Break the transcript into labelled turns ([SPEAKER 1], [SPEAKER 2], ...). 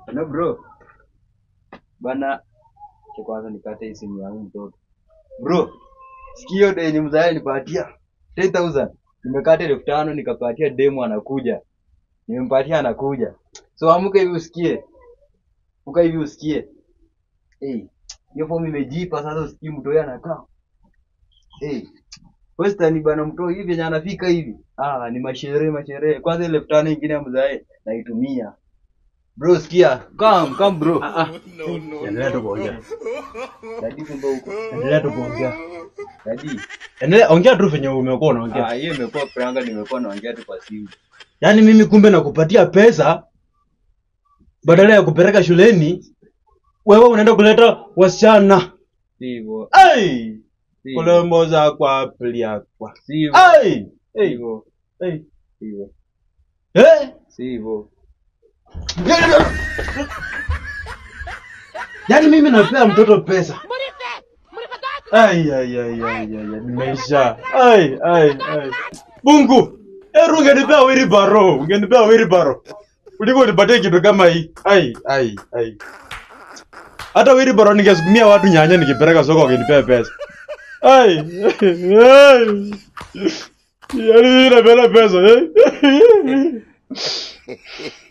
[SPEAKER 1] Na bro. Bana cha kwanza nikate hii simu yangu mtoto. Bro, sikio de yenye mzae nipatia 10000. Nimekata elfu tano nikapatia demo anakuja. Nimempatia anakuja. So amuka hivi usikie. Amuka hivi usikie. Eh, hiyo fomu imejipa sasa usikie mtu yeye anakaa. Eh. Western bana mtu hivi yenye anafika hivi. Ah, ni masherehe masherehe. Kwanza ile elfu tano nyingine ya mzae naitumia. Bro, sikia. Come, come bro.
[SPEAKER 2] Endelea tu kuongea.
[SPEAKER 1] Dadi kumbe huko.
[SPEAKER 2] Endelea tu kuongea.
[SPEAKER 1] Dadi.
[SPEAKER 2] Endelea ongea tu venye umekuwa unaongea.
[SPEAKER 1] Ah, hiyo imekuwa pranga nimekuwa naongea tu kwa simu.
[SPEAKER 2] Yaani mimi kumbe nakupatia pesa badala ya kupeleka shuleni, wewe unaenda kuleta wasichana.
[SPEAKER 1] Sivyo.
[SPEAKER 2] Ai!
[SPEAKER 1] Sivyo.
[SPEAKER 2] Kulemboza kwa plia kwa.
[SPEAKER 1] Sivyo.
[SPEAKER 2] Ai! Ei!
[SPEAKER 1] Sivyo.
[SPEAKER 2] Ei!
[SPEAKER 1] Sivyo.
[SPEAKER 2] Eh!
[SPEAKER 1] Sivyo.
[SPEAKER 2] Yaani mimi napea mtoto pesa. Ai ai ai ai ai, ai, nimeisha. Ai ai ai. Mungu, eru ungenipea wheelbarrow, ungenipea wheelbarrow. Kuliko unipatie kitu kama hii. Ai ai ai. Hata wheelbarrow ningesukumia watu nyanya nikipeleka soko ungenipea pesa. Ai. ai. Yaani mimi napenda pesa, eh?